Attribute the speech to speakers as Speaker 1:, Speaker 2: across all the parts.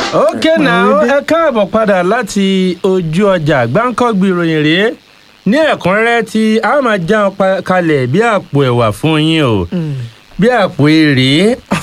Speaker 1: ókè náà ẹ káàbọ̀ padà láti ojú ọjà gbáǹkọ́gbì ìròyìn rèé ní ẹ̀kúnrẹ́rẹ́ tí a máa já wọn pa- kalẹ̀ bí àpò ẹ̀wà fún yín o bí àpò èrè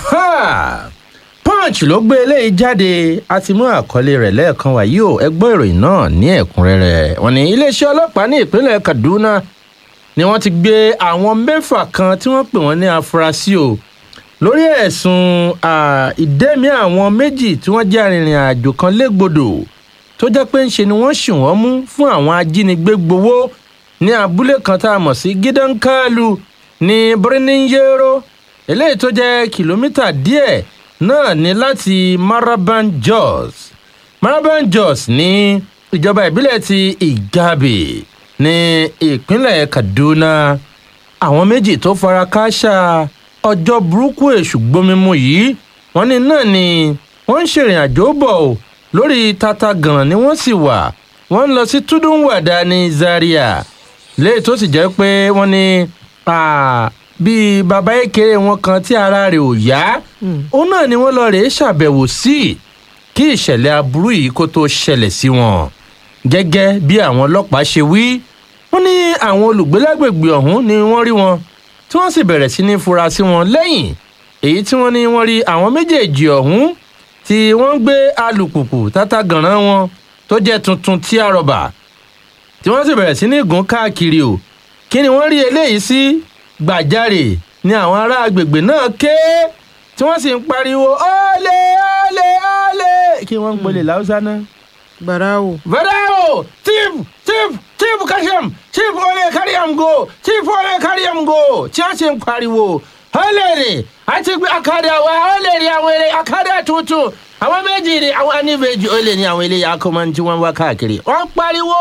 Speaker 1: punch ló gbé eléyìí jáde a ti mú àkọlé rẹ̀ lẹ́ẹ̀kan wàyí o ẹ gbọ́ ìròyìn náà ní ẹ̀kúnrẹ́rẹ́ wọn ní iléeṣẹ́ ọlọ́pàá ní ìpínlẹ̀ kaduna ni wọ́n ti gbé àwọn mẹ́fà kan tí wọ́n pè wọ́n ní afurasí o lórí ẹ̀sùn à, ìdẹ́mi àwọn méjì tí wọ́n jẹ́ arìnrìn àjò kan légbodò tó jẹ́ pé ńṣe ni wọ́n ṣì wọ́n mú fún àwọn ajínigbé gbowó ní abúlé kan tá a mọ̀ sí gidankalu ní birnin-yero eléyìí tó jẹ́ kìlómítà díẹ̀ náà ní láti maraban jos maraban jos ní ìjọba ìbílẹ̀ ti ìgàbè ní ìpínlẹ̀ kaduna àwọn méjì tó fara kááṣá ọjọ́ burúkú èṣù gbomimu yìí wọ́n ní náà ni wọ́n ń ṣèrìn àjò bọ̀ ọ́ lórí tata gan ni wọ́n sì wà wọ́n ń lọ sí túdúnwàdà ní zaria léyìí tó sì jẹ́ pé wọ́n ní ah, bíi bàbá ékeré wọn kan tí ara rẹ̀ ò yá òun náà ni wọ́n lọ rèé ṣàbẹ̀wò sí kí ìṣẹ̀lẹ̀ aburú yìí kó tó ṣẹlẹ̀ sí wọn gẹ́gẹ́ bí àwọn ọlọ́pàá ṣe wí wọ́n ní àwọn olùgbé lágbègbè ọ̀hún ni wọ́n rí wọn tí wọ́n sì bẹ̀rẹ̀ sí ní fura sí wọn lẹ́yìn èyí tí wọ́n ní wọ́n rí àwọn méjèèjì ọ̀hún tí wọ́n ń gbé alùpùpù tátà gànràn wọn tó jẹ́ tuntun tí a rọ̀bà tí wọ́n sì bẹ̀rẹ̀ sí ní gùn káàkiri o kí ni wọ́n rí eléyìí sí gbàjarè ni àwọn ará agbègbè náà ké tí wọ́n sì ń pariwo ọ́lẹ̀ ọ́lẹ̀ ọ́lẹ̀ kí wọ́n ń gbolè láwùsá náà.
Speaker 2: gbàràwò.
Speaker 1: Varao! Chief! Chief! Chief Kasham! Chief Ole Kariam go! Chief Ole Kariam go! Tí a ṣe ń pariwo. Ọlẹ́rì! Àti gbé akadà wa ọlẹ́rì àwọn eré akadà tuntun. Àwọn méjì ni àwọn aníbejì olè ní àwọn eléyà akọ́mọ́ tí wọ́n wá káàkiri. Wọ́n pariwo.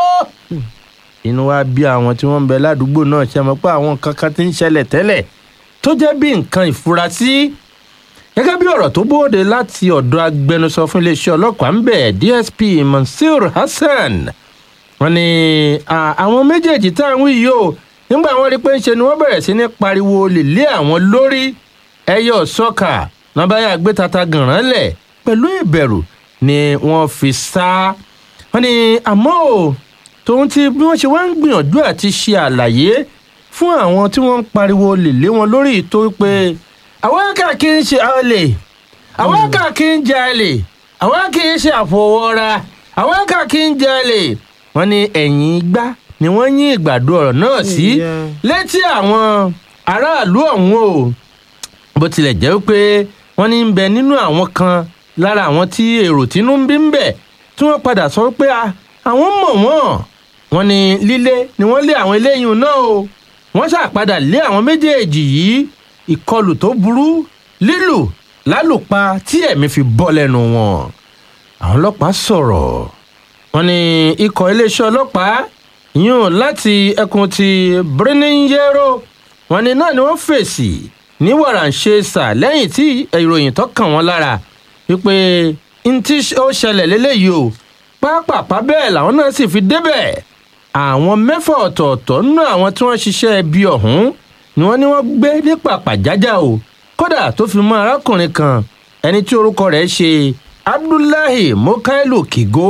Speaker 1: Inú wa bí àwọn tí wọ́n ń bẹ ládùúgbò náà ṣe mọ̀ pé àwọn kankan ti ń ṣẹlẹ̀ tẹ́lẹ̀ tó jẹ́ bí nǹkan ìfurasí gẹ́gẹ́ bí ọ̀rọ̀ tó bóde láti ọ̀dọ̀ agbẹnusọ fún iléeṣẹ́ ọlọ́pàá ń bẹ̀ dsp mansour hassan wọn ni à, àwọn méjèèjì tá à ń wí yìí o nígbà wọn rí pé ń ṣe ni wọn bẹ̀rẹ̀ sí ní pariwo lè lé àwọn lórí ẹyọ sọ́kà nàbáyà gbé tata gànràn lẹ̀ pẹ̀lú ìbẹ̀rù ni wọ́n fi sá wọn ni àmọ́ o tòun ti bí wọ́n ṣe wá ń gbìyànjú àti ṣe àlàyé fún àwọn tí wọ́n ń pariwo lè lé wọn lórí ìtò pé àwọn kà kí n ṣe olè àwọn kà kí n jalè àwọn kì í ṣe àfọwọ́ra àwọn kà kí n jalè wọ́n ní ẹ̀yìn igbá ni wọ́n yín ìgbàdo ọ̀rọ̀ náà sí
Speaker 2: Yeah.
Speaker 1: létí àwọn aráàlú ọ̀hún o bó tilẹ̀ jẹ́ pé wọ́n ní ń bẹ nínú àwọn kan lára àwọn tí èrò tínú ń bí ń bẹ̀ tí wọ́n padà sọ pé a- àwọn mọ̀ wọ́n wọ́n ní lílé ni wọ́n lé àwọn eléyìí náà o wọ́n ṣàpadà lé àwọn méjèèjì yìí ìkọlù tó burú lílù lálùpa tí ẹ̀mí fi bọ́ lẹ́nu wọn àwọn ọlọ́pàá sọ̀rọ̀ wọ́n ní ikọ̀ iléeṣẹ́ ọlọ́pàá yún láti ẹkùn ti birnin-yero wọ́n ní náà ni wọ́n fèsì ní wàràǹṣeṣà lẹ́yìn tí ìròyìn tó kàn wọ́n lára wípé n tí ó ṣẹlẹ̀ lélẹ́yìí o pápápá bẹ́ẹ̀ làwọn náà sì fi débẹ̀ àwọn mẹ́fà ọ̀tọ̀ọ̀tọ̀ nínú àwọn tí wọ́n ṣiṣẹ́ ẹbí ọ̀hún ni wọ́n ní wọ́n gbé ní pàpàjájà o kódà tó fi mọ arákùnrin kan ẹni tí orúkọ rẹ̀ ṣe abdullahi mokailu kigo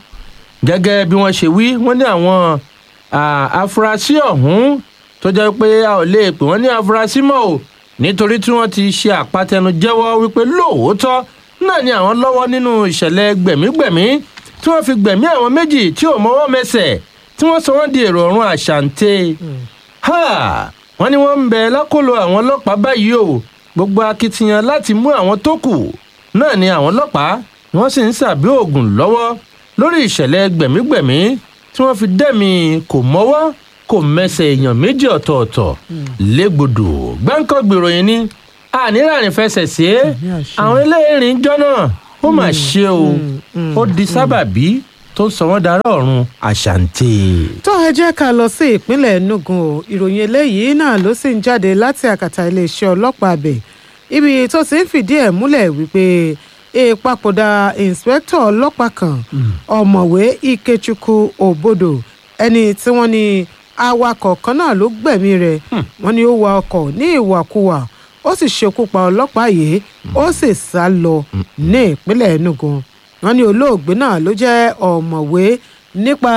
Speaker 1: gẹ́gẹ́ bí wọ́n ṣe wí wọ́n ní àwọn à, afurasí ọ̀hún tó jẹ́ pé a ò lè pè wọ́n ní afurasí mọ́ o nítorí tí wọ́n ti ṣe àpatẹnujẹ́wọ́ wípé lóòótọ́ náà ni àwọn lọ́wọ́ nínú ìṣẹ̀lẹ̀ gbẹ̀mígbẹ̀mí tí wọ́n fi gbẹ̀mí àwọn méjì tí ò mọ́wọ́ mẹsẹ̀ tí wọ́n sọ wọ́n di èrò ọ̀run àṣàǹtẹ̀ ha wọ́n ní wọ́n ń bẹ lákòlò àwọn ọlọ́pàá báyìí o gbogbo akitiyan láti mú àwọn tó kù náà ni àwọn ọlọ́pàá ni wọ́n sì ń sàbí oògùn lọ́wọ́ lórí ìṣẹ̀lẹ̀ gbẹ̀mígbẹ̀mí tí wọ́n fi dẹ́mi kò mọ́wọ́ kò mẹsẹ̀ èèyàn méjì ọ̀tọ̀ọ̀tọ̀ légbodò gbáǹkọ́ gbèròyìn ni ànírànì fẹsẹ̀ sí é
Speaker 2: Àmì àṣẹ.
Speaker 1: àwọn eléyìírín jọ́nà ó mà ṣe o ó di sábàbí tó sọ wọ́n dará ọ̀run àṣàǹtì.
Speaker 2: tó ẹ jẹ́ ká lọ sí ìpínlẹ̀ enugu o ìròyìn eléyìí náà ló sì ń jáde láti àkàtà iléeṣẹ́ ọlọ́pàá abẹ ibi tó ti ń fìdí ẹ̀ múlẹ̀ wípé ìpapòdà ìǹspẹ́kítọ̀ ọlọ́pàá kan ọ̀mọ̀wé ikechukwu obodo ẹni tí wọ́n ní awakọ̀ kan náà ló gbẹ̀mí rẹ̀ wọ́n ní ó wa ọkọ̀ ní ìwàkuwà ó sì ṣekú pa ọlọ́pàá yìí ó sì sá lọ ní ìpínlẹ̀ enugu wọ́n ní olóògbé náà ló jẹ́ ọ̀mọ̀wé nípa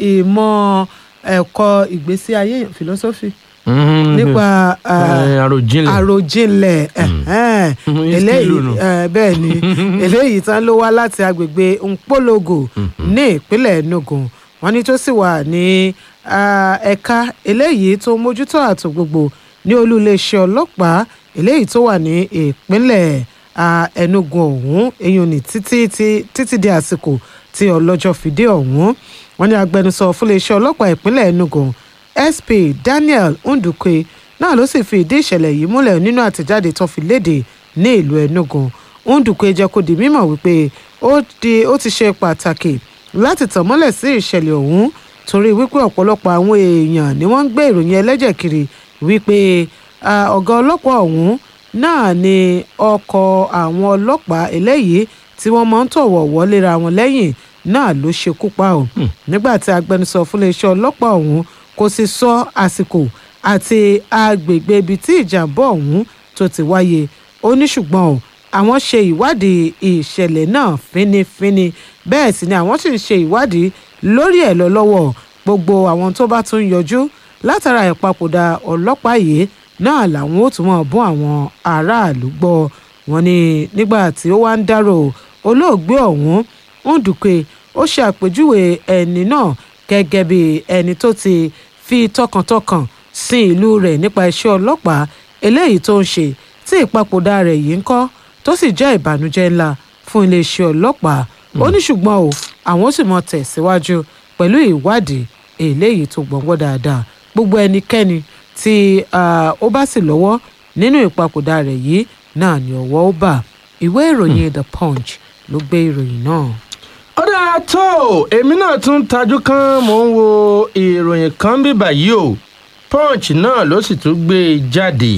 Speaker 2: ìmọ̀ ẹ̀kọ́ ìgbésí ayé èèyàn philosophy
Speaker 1: Mhm.
Speaker 2: nípa ah,
Speaker 1: Eh, àròjinlẹ̀
Speaker 2: àròjinlẹ̀ ẹ̀hẹ́n.
Speaker 1: Mhm,
Speaker 2: eléyìí
Speaker 1: ìskìlù nù.
Speaker 2: eh, bẹ́ẹ̀ ni eléyìí tán ló wá láti agbègbè Nkpologo ní ìpínlẹ̀ Enugu wọ́n ní tó sì wà ní ah, ẹ̀ka eléyìí tó ń mójútó ààtò gbogbo ní olú iléeṣẹ́ ọlọ́pàá eléyìí tó wà ní ìpínlẹ̀ ah, Enugu ọ̀hún eyín ní títí tí- títí di àsìkò tí ọlọ́jọ́ fìdí ọ̀hún wọ́n ní agbẹnusọ fún iléeṣẹ́ ọlọ́pàá ìpínlẹ̀ Enugu SP Daniel Ndukwe náà ló sì fi ìdí ìṣẹ̀lẹ̀ yìí múlẹ̀ nínú àtẹ̀jáde tó fi léde ní ìlú Enugu Ndukwe jẹ́ kó di mímọ̀ wípé ó di ó ti ṣe pàtàkì láti tàn mọ́lẹ̀ sí ìṣẹ̀lẹ̀ ọ̀hún torí wípé ọ̀pọ̀lọpọ̀ àwọn èèyàn ni wọ́n ń gbé ìròyìn ẹlẹ́jẹ̀ kiri wípé ah, ọ̀gá ọlọ́pàá ọ̀hún náà ni ọkọ̀ àwọn ọlọ́pàá eléyìí tí wọ́n máa ń tọ̀wọ̀ wọléra wọn lẹ́yìn náà ló ṣekú pa ọ́ nígbà tí agbẹnusọ fún iléeṣẹ́ ọlọ́pàá ọ̀hún kò sì sọ àsìkò àti agbègbè ibi tí ìjàmbá ọ̀hún tó ti wáyé ó ní ṣùgbọ́n o àwọn ṣe ìwádìí ìṣẹ̀lẹ̀ náà fínífíní bẹ́ẹ̀ sì ni àwọn sì ń ṣe ìwádìí lórí ẹ̀ lọ lọ́wọ́ gbogbo àwọn tó bá tún yọjú látara ìpapòdà ọlọ́pàá yìí náà làwọn ó tún mọ̀ bún àwọn aráàlú gbọ́ wọn ni nígbà tí ó wá ń dárò olóògbé ọ̀hún Ndukwe ó ṣe àpèjúwe ẹni náà gẹ́gẹ́ bí ẹni tó ti fi tọkàntọkàn sin ìlú rẹ̀ nípa iṣẹ́ ọlọ́pàá eléyìí tó ń ṣe tí ìpapòdà rẹ̀ yìí ń kọ́ tó sì jẹ́ ìbànújẹ́ ńlá fún iléeṣẹ́ ọlọ́pàá ó ní ṣùgbọ́n o àwọn sì mọ tẹ̀síwájú pẹ̀lú ìwádìí eléyìí tó gbọ̀ngbọ́n dáadáa gbogbo ẹnikẹ́ni tí ah, ó bá sì lọ́wọ́ nínú ìpapòdà rẹ̀ yìí náà ni ọwọ́ ó bà ìwé ìròyìn The Punch ló gbé ìròyìn náà.
Speaker 1: ó dáa tó o, èmi náà tún tajú kan mò ń wo ìròyìn kan bí báyìí o punch náà ló sì tún gbé e jáde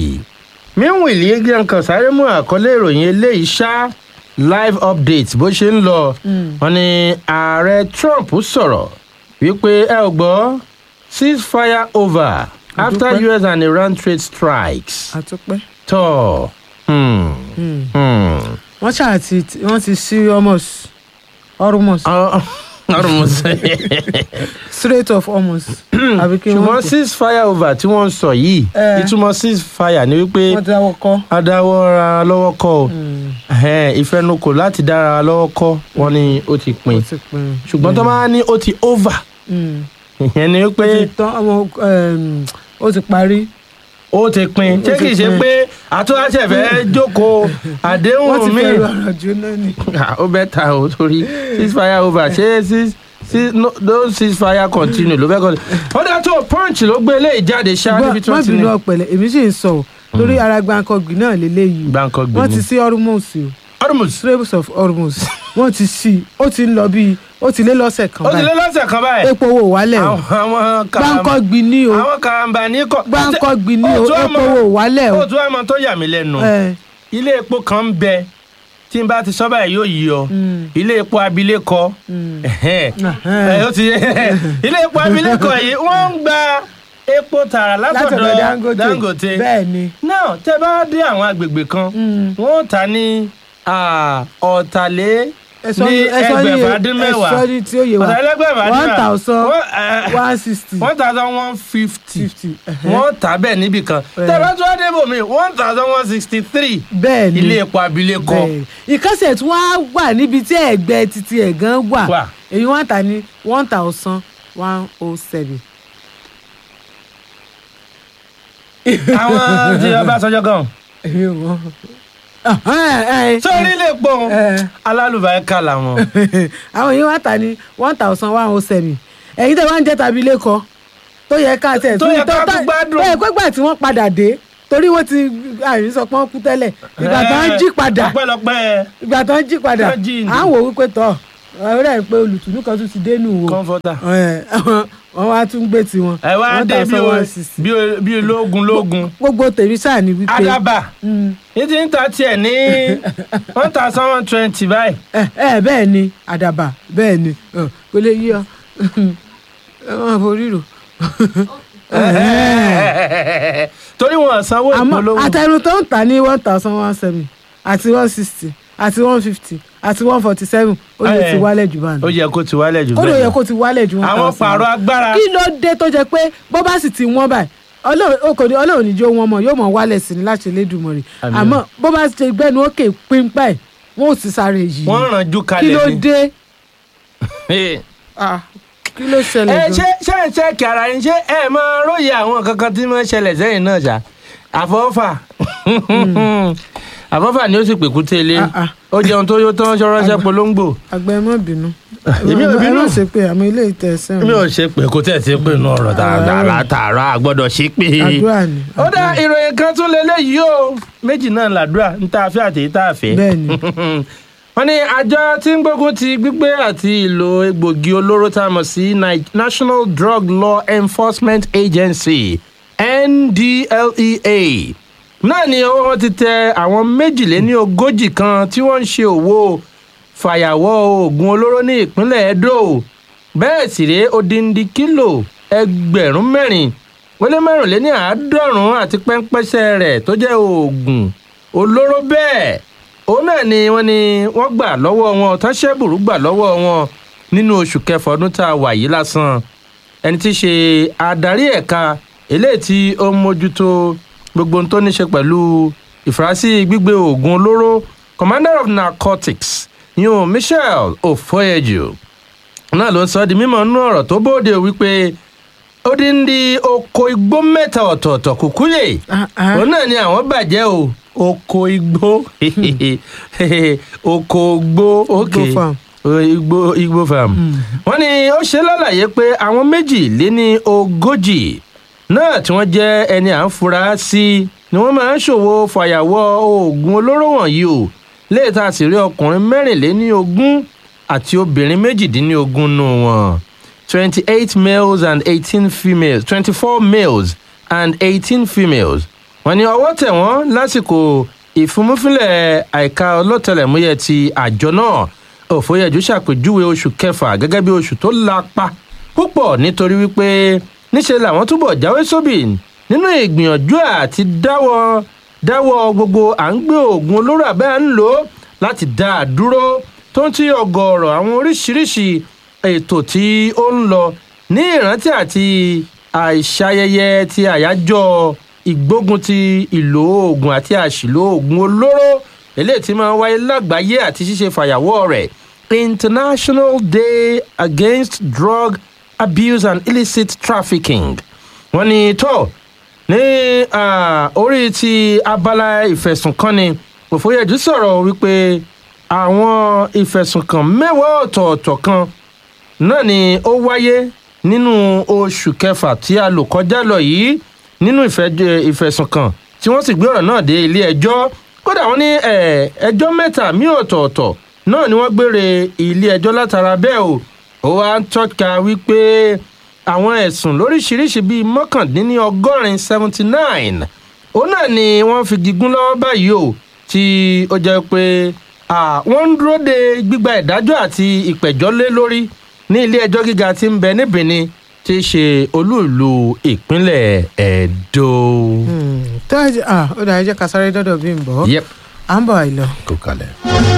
Speaker 1: míwìlì yẹn kan sáré mú àkọlé ìròyìn eléyìí ṣá live update bó ṣe ń lọ wọ́n ní ààrẹ trump sọ̀rọ̀ wípé ẹ ò gbọ́ ceasefire over after
Speaker 2: Àdúpẹ́.
Speaker 1: us and iran trade strikes
Speaker 2: àtúpẹ́.
Speaker 1: tó hmm, hmm.
Speaker 2: wọ́n ṣáà ti wọ́n ti sí almost almost
Speaker 1: Ọ- ọrùn mo sẹ.
Speaker 2: straight of almost àbí kí
Speaker 1: ṣùgbọ́n
Speaker 2: wọ́n
Speaker 1: cease fire over tí wọ́n ń sọ yìí
Speaker 2: Eh.
Speaker 1: ìtumọ̀ cease fire ni wípé
Speaker 2: wọ́n ti dáwọ́ kọ́.
Speaker 1: adáwọ́ra lọ́wọ́ kọ́ o Ẹhẹ́n, ìfẹnukò láti dára lọ́wọ́ kọ́ wọn ni ó ti
Speaker 2: ó
Speaker 1: pin
Speaker 2: ti pin.
Speaker 1: ṣùgbọ́n tó máa ní ó ti over
Speaker 2: Mm.
Speaker 1: ìyẹn ni
Speaker 2: ó
Speaker 1: wípé
Speaker 2: ti tán ọmọ um, ó ti parí.
Speaker 1: ó ti pin
Speaker 2: Ó
Speaker 1: ṣé
Speaker 2: ti
Speaker 1: kìí ṣe
Speaker 2: pin.
Speaker 1: pé àtúnṣe fẹ́ jókòó
Speaker 2: wọ́n
Speaker 1: àdéhùn
Speaker 2: ti
Speaker 1: mi
Speaker 2: fẹ́ ọ̀rọ̀ jóná ni.
Speaker 1: Ah, ó bẹ́ ta o torí cease fire over ṣé cease cease no don't cease fire continue ló fẹ́ kọ́ ó dá tó punch ló gbé eléyìí jáde ṣá níbi tí
Speaker 2: má
Speaker 1: wọ́n ti
Speaker 2: bínú
Speaker 1: ní
Speaker 2: ọ̀pẹ̀lẹ̀ èmi sì ń sọ ọ́ lórí ara gbàǹkangbì náà lélẹ́yìí
Speaker 1: gbáǹkọ́
Speaker 2: wọ́n ti
Speaker 1: gbìmí.
Speaker 2: sí hormones o
Speaker 1: Hormuz
Speaker 2: straits of hormones wọ́n ti sí ó ti ń lọ bíi ó ti lé lọ́sẹ̀ kan
Speaker 1: ó ti lé
Speaker 2: báyìí
Speaker 1: lọ́sẹ̀ kan báyìí.
Speaker 2: epo wò wálẹ̀ o
Speaker 1: àwọn àwọn karamba
Speaker 2: gbàǹkangbì ni o
Speaker 1: àwọn karamba ní kọ.
Speaker 2: gbàǹkangbì ni o
Speaker 1: Ó tún
Speaker 2: epo
Speaker 1: àmọ́-
Speaker 2: wò wálẹ̀ o.
Speaker 1: ó tún àmọ́ tó yà mí lẹ́nu
Speaker 2: ẹ
Speaker 1: ilé epo kan ń bẹ tí n bá ti sọ báyìí yóò yí ọ
Speaker 2: Mm.
Speaker 1: ilé epo abilékọ
Speaker 2: Mm.
Speaker 1: ẹhẹ́n.
Speaker 2: Ẹhẹ́n.
Speaker 1: Ẹ, ó ti ilé epo abilékọ yìí wọ́n ń gba epo tààrà
Speaker 2: látọ̀dọ̀
Speaker 1: látọ̀dọ̀
Speaker 2: Dangote
Speaker 1: Dangote
Speaker 2: bẹ́ẹ̀ ni.
Speaker 1: náà tẹ́ bá dé àwọn agbègbè kan
Speaker 2: Mm.
Speaker 1: wọ́n tà ní ah, ọ̀tàlé
Speaker 2: ẹ̀sọ́
Speaker 1: ní
Speaker 2: ní ẹ̀sọ́ ní
Speaker 1: ẹgbẹ̀fà dín mẹ́wàá
Speaker 2: ẹ̀sọ́ ní tí ó yẹ wa
Speaker 1: ọ̀tàlẹ́gbẹ̀fà dín
Speaker 2: one
Speaker 1: mẹ́wàá.
Speaker 2: thousand
Speaker 1: Wọ́n, eh,
Speaker 2: one sixty
Speaker 1: one thousand one fifty
Speaker 2: fifty
Speaker 1: wọ́n tà bẹ́ẹ̀ níbì kan
Speaker 2: Eh.
Speaker 1: tẹ̀lé tó wá débò mi one thousand one sixty three
Speaker 2: bẹ́ẹ̀ ni
Speaker 1: ilé epo abilékọ
Speaker 2: bẹ́ẹ̀ ìkọ́sẹ̀ tí wọ́n á wà níbi tí ẹ̀gbẹ́ títí ẹ̀ gan wà
Speaker 1: Wà.
Speaker 2: èyí wọ́n tà ní one thousand one oh seven.
Speaker 1: àwọn tí Ọbásanjọ́ gan
Speaker 2: èmi ò mọ̀.
Speaker 1: sórí ilé epo
Speaker 2: Eh.
Speaker 1: alálùbáríkà làwọn
Speaker 2: àwọn yìí wọ́n tà ní one thousand one oh seven ẹ̀yin tẹ́ wá ń jẹ́ tàbí lẹ́kọ̀ọ́ tó yẹ ká tẹ̀
Speaker 1: Tó yẹ ká tún gbádùn.
Speaker 2: tó yẹ pé gbà tí wọ́n padà dé torí wọ́n ti àyìn sọ pé wọ́n kú tẹ́lẹ̀ ìgbà tó ń jí padà
Speaker 1: ọpẹ́lọpẹ́
Speaker 2: ìgbà tó ń jí padà
Speaker 1: Tó jí ni.
Speaker 2: à ń wò wípé tọ̀ ọ̀rẹ́ pé olùtùnú kan tún ti dénú o
Speaker 1: kọ́ńfọ́tà
Speaker 2: Ẹ̀, wọ́n wá tún gbé tiwọn
Speaker 1: ẹ wá
Speaker 2: one
Speaker 1: dé bí
Speaker 2: thousand
Speaker 1: o-
Speaker 2: one sixty.
Speaker 1: bí o- bí ológun lógun
Speaker 2: gbogbo tèmi sáà ni wípé
Speaker 1: àdàbà
Speaker 2: Mm.
Speaker 1: ní ti ń ta tiẹ̀ ní one thousand one twenty báyìí
Speaker 2: ẹ ẹ bẹ́ẹ̀ ni àdàbà bẹ́ẹ̀ ni ọ, kò lè yí ọ ẹ máa forí rò
Speaker 1: torí wọn sanwó
Speaker 2: àmọ́
Speaker 1: ìpolówó
Speaker 2: àtẹnu tó ń tà ní one thousand one seven àti one sixty àti one fifty àti one forty seven ó yẹ
Speaker 1: Eh,
Speaker 2: ti wálẹ̀ jù bá
Speaker 1: ó yẹ kó ti wálẹ̀ jù
Speaker 2: ó lè
Speaker 1: bẹ́ẹ̀
Speaker 2: yẹ
Speaker 1: lọ.
Speaker 2: kó ti wálẹ̀ jù one
Speaker 1: àwọn
Speaker 2: thousand.
Speaker 1: pààrọ̀ agbára
Speaker 2: kí ló dé tó jẹ pé bó bá sì ti wọ́n báyìí Ọlọ́run kò ní Ọlọ́run níjó wọn mọ̀ yóò mọ̀ wálẹ̀ sí ni láti Elédùmarè
Speaker 1: Àmín.
Speaker 2: àmọ́ bó bá ti gbẹ́nu òkè pínpá ẹ̀ wọ́n ò sì sáré yìí
Speaker 1: wọ́n rànjú
Speaker 2: kí
Speaker 1: kalẹ̀
Speaker 2: ló
Speaker 1: ni.
Speaker 2: dé Ah, kí ló ṣẹlẹ̀
Speaker 1: ẹ
Speaker 2: gan?
Speaker 1: ṣe ṣe ń ṣẹ́ẹ̀kì ara yín ṣé ẹ máa róye àwọn kankan tí wọ́n ṣẹlẹ̀ sẹ́yìn náà ṣá àfọ́fà àfọ́fà ni ó sì pèkú tẹ́lẹ̀
Speaker 2: Ah, ah.
Speaker 1: ó jẹun tó yó tán ṣọ́rọ́ṣẹ́ polongo
Speaker 2: àgbà ẹ má bínú
Speaker 1: Èmi ò
Speaker 2: ẹ
Speaker 1: bínú.
Speaker 2: má ṣe pé àmọ́ ilé ìtẹ̀sán
Speaker 1: mi ò ṣe pé kó tẹ̀ sí pé inú ọ̀rọ̀ tààrà tààrà àgbọ́dọ̀ ṣe pé.
Speaker 2: àdúrà ni
Speaker 1: ó dá ìròyìn kan tún lélẹ́yìí o méjì náà làdúrà ń tá a fẹ́ àti èyí tá a fẹ́.
Speaker 2: bẹ́ẹ̀ ni
Speaker 1: wọ́n ní àjọ tí ń gbógun ti gbígbé àti ìlò egbògi olóró tá a mọ̀ sí Ni- National Drug Law Enforcement Agency NDLEA náà ni ọwọ́ wọn ti tẹ àwọn méjìléní ogójì kan tí wọ́n ń ṣe òwò fàyàwọ́ oògùn olóró ní ìpínlẹ̀ Edo bẹ́ẹ̀ sì rèé odindi kílò ẹgbẹ̀rún mẹ́rin wọlé mẹ́rìnléní àádọ́rùn-ún àti pẹ́ńpẹ́sẹ̀ rẹ̀ tó jẹ́ oògùn olóró bẹ́ẹ̀ òun náà ni wọ́n ní wọ́n gbà lọ́wọ́ wọn tánṣẹ́bùrú gbà lọ́wọ́ wọn nínú oṣù kẹfà ọdún tá a wà yìí lásán ẹni tí í ṣe adarí ẹ̀ka eléyìí tí ó ń mójútó gbogbo ohun tó ní ṣe pẹ̀lú ìfurasí gbígbé oògùn olóró commander of narcotics yun Michel Ofoyeju náà ló ń sọ ọ́ di mímọ̀ nínú ọ̀rọ̀ tó bóde wípé ó dín ní oko igbó mẹ́ta ọ̀tọ̀ọ̀tọ̀ kùkúyè
Speaker 2: Ah, ah.
Speaker 1: òun náà ni àwọn bàjẹ́ o oko igbó oko igbó ok
Speaker 2: Igbó farm.
Speaker 1: O, igbó igbó farm wọ́n ní ó ṣe lálàyé pé àwọn méjì lé ní ogójì náà tí wọ́n jẹ́ ẹni à ń fura sí ni wọ́n máa ń ṣòwò fàyàwọ́ oògùn olóró wọ̀nyí o léètà sì rí ọkùnrin mẹ́rìnléní ogún àti obìnrin méjìdínlógún nù wọn twenty-eight males and eighteen females twenty-four males and eighteen females wọ́n ní ọwọ́ tẹ̀ wọ́n lásìkò ìfúnmúfínlẹ̀ àìka ọlọ́tẹlẹ̀múyẹ́ ti àjọ náà òfòyẹ̀jú ṣàpèjúwe oṣù kẹfà gẹ́gẹ́ bí oṣù tó lapa púpọ̀ nítorí wípé níṣe làwọn túbọ̀ jáwé sóbì nínú ìgbìyànjú àti dáwọ́ dáwọ́ gbogbo à ń gbé oògùn olóró àbẹ́ à ń lò ó láti dá a dúró tó ń tí ọ̀gọ̀ọ̀rọ̀ àwọn oríṣiríṣi ètò tí ó ń lọ ní ìrántí àti àìṣayẹyẹ ti àyájọ́ ìgbógun ti ìlò oògùn àti àṣìlò oògùn olóró eléyìí tí máa ń wáyé lágbàáyé àti ṣíṣe fàyàwọ́ rẹ̀ International Day Against Drug Abuse and Illicit Trafficking wọ́n ní tó ní ah, orí ti abala ìfẹ̀sùnkanni òfòyẹ̀jú sọ̀rọ̀ wípé àwọn ìfẹ̀sùnkàn mẹ́wàá ọ̀tọ̀ọ̀tọ̀ kan náà ni ó wáyé nínú oṣù kẹfà tí a lò kọjá lọ yìí nínú ìfẹ́- ìfẹ̀sùnkàn tí wọ́n sì gbé ọ̀rọ̀ náà dé ilé ẹjọ́ kódà wọ́n ní eh, ẹjọ́ mẹ́ta mí ọ̀tọ̀ọ̀tọ̀ náà ni wọ́n gbére ilé ẹjọ́ látara bẹ́ẹ̀ o ó wá ń tọ́ka wípé àwọn ẹ̀sùn lóríṣiríṣi bíi mọ́kàndínní ọgọ́rin seventy nine òun náà ni wọ́n fi gígùn lọ́wọ́ báyìí o tí ó jẹ́ pé ah, wọ́n ń dúró de gbígba ìdájọ́ àti ìpẹ̀jọ́ lé lórí ní ilé ẹjọ́ gíga tí ń bẹ ní Benin tí í ṣe olúùlú ìpínlẹ̀ Ẹdó.
Speaker 2: tó ẹ jẹ́ ah, ó dà ẹ jẹ́ ká sáré dọ́dọ̀ bí n bọ̀
Speaker 1: yep
Speaker 2: à ń bọ̀ àìlọ.
Speaker 1: kò kalẹ̀.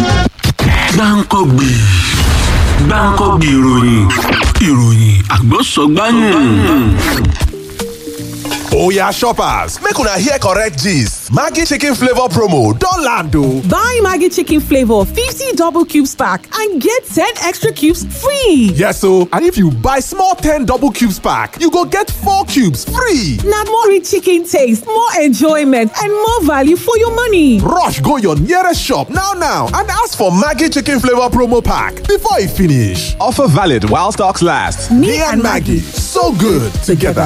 Speaker 3: gbáǹkọ́gbì gbáǹkọ́gbì ìròyìn ìròyìn àgbọ̀sọ̀gbáyìn.
Speaker 4: Oya shoppers, make una hear correct gist. Maggi chicken flavor promo don land o.
Speaker 5: Buy Maggie Chicken Flavor 50 double cubes pack and get 10 extra cubes free.
Speaker 4: Yes o, and if you buy small 10 double cubes pack, you go get 4 cubes free.
Speaker 5: Now more rich chicken taste, more enjoyment, and more value for your money.
Speaker 4: Rush go your nearest shop now now and ask for Maggi chicken flavor promo pack before e finish. Offer valid while stocks last. Me, and Maggie, so good together.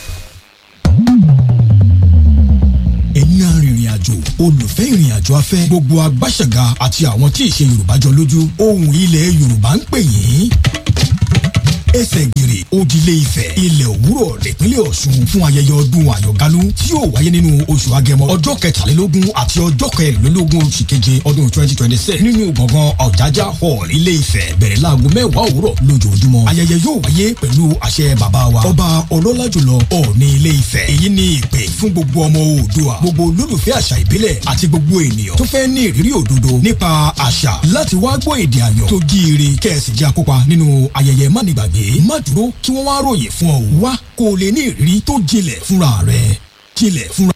Speaker 6: ẹ̀yin arìnrìn àjò olùfẹ́ ìrìn àjò afẹ́ gbogbo agbáṣẹ̀gà àti àwọn tí ìṣe yorùbá jọ lójú ohùn ilẹ̀ yorùbá ń pè yín ẹsẹ̀ gèrè òdìlé ifẹ̀ ilẹ̀ òwúrọ̀ nípínlẹ̀ ọ̀ṣun fún ayẹyẹ ọdún àyọ̀gálú tí yóò wáyé nínú oṣù agẹmọ ọjọ́ kẹtàlélógún àti ọjọ́ kẹrìnlélógún oṣù keje ọdún twenty twenty six nínú gbọ̀ngàn ọ̀jájá hall ilé ifẹ̀ bẹ̀rẹ̀ láago mẹ́wàá òwúrọ̀ lójoojúmọ́ ayẹyẹ yóò wáyé pẹ̀lú àṣẹ bàbá wa ọba ọlọ́lá jùlọ ọ̀ọ́ni ilé ifẹ̀ èyí ni ìpè fún gbogbo ọmọ oòdùà gbogbo olólùfẹ́ àṣà ìbílẹ̀ àti gbogbo ènìyàn tó fẹ́ ní ìrírí òdodo nípa àṣà láti wá gbọ́ èdè àyàn tó jíire kẹ́ẹ̀sì jẹ́ akópa nínú ayẹyẹ mánigbàgbé má dúró kí wọ́n wá ròyìn fún ọ wá kó o lè ní ìrírí tó jinlẹ̀ fúnra rẹ̀ jinlẹ̀ fúnra.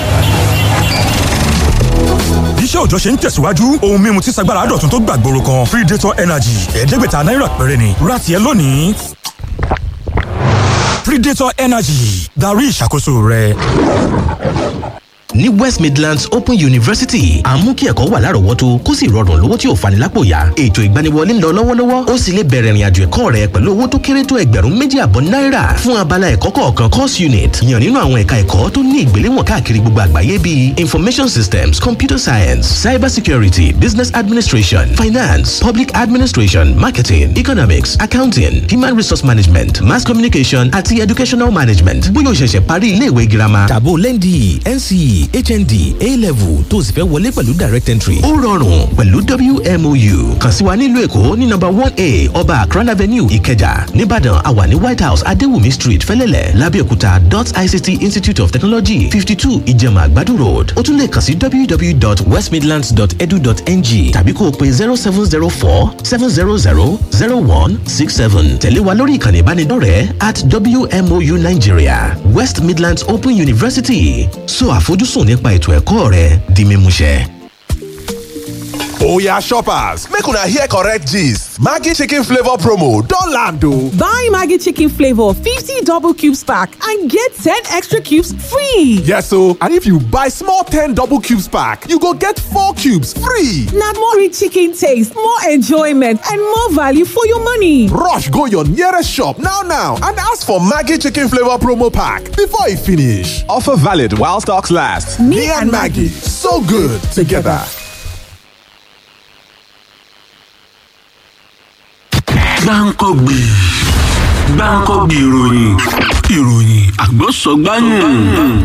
Speaker 7: iṣẹ́ òòjọ́ ṣe ń tẹ̀síwájú ohun mímu tí sagbára dọ̀tun tó gbàgbóró kan predator energy ẹ̀ẹ́dẹ́gbẹ̀ta náírà péré ni ra tiẹ̀ lónìí predator energy darí ìṣàkóso rẹ.
Speaker 8: ní west midlands open university à ń mú kí ẹ̀kọ́ wà lárọ̀ọ́wọ́tó kó sì rọrùn lówó tí ò fani lápò yá ètò ìgbaniwọlé ń lọ lọ́wọ́lọ́wọ́ ó sì lè bẹ̀rẹ̀ ìrìnàjò ẹ̀kọ́ rẹ pẹ̀lú owó tó kéré tó ẹgbẹ̀rún méjì àbọ̀ náírà fún abala ẹ̀kọ́ kọ̀ọ̀kan course unit yàn nínú àwọn ẹ̀ka ẹ̀kọ́ tó ní ìgbéléwọ̀n káàkiri gbogbo àgbáyé bíi information systems computer science cyber security business administration finance public administration marketing economics accounting human resource management mass communication àti educational management bóyá o ṣẹ̀ṣẹ̀ parí iléèwé girama tàbó lẹ́ndì nce hnd a-level tó o sì fẹ́ wọlé pẹ̀lú direct entry. ó rọrùn pẹ̀lú wmou kàn sí wa nílùú èkó ní nọ́mbà one a ọba akran avenue ìkẹjà nìbàdàn àwa ní white house adéwùmí street fẹ́lẹ́lẹ̀ lábẹ́òkúta dot ict institute of technology fifty two ìjẹ̀mà àgbàdo road ó tún lè kàn sí www.westmidlands.edu.ng tàbí kó o pe zero seven zero four seven zero zero zero one six seven tẹ̀lé wa lórí ìkànnì ìbánidọ́rẹ̀ẹ́ at wmou nigeria west midlands open university so àfojúsùn nípa ètò ẹ̀kọ́ rẹ di mímúṣẹ.
Speaker 4: Oya shoppers, make una hear correct gist. Maggi chicken flavor promo don land o.
Speaker 5: Buy Maggie Chicken Flavor 50 double cubes pack and get 10 extra cubes free.
Speaker 4: Yes o, and if you buy small 10 double cubes pack, you go get 4 cubes free.
Speaker 5: Now more rich chicken taste, more enjoyment, and more value for your money.
Speaker 4: Rush go your nearest shop now now and ask for Maggi chicken flavor promo pack before e finish. Offer valid while stocks last. Me, and Maggie, so good together.
Speaker 3: gbáǹkọ́gbì gbáǹkọ́gbì ìròyìn ìròyìn àgbọ̀sọ̀gbáyìn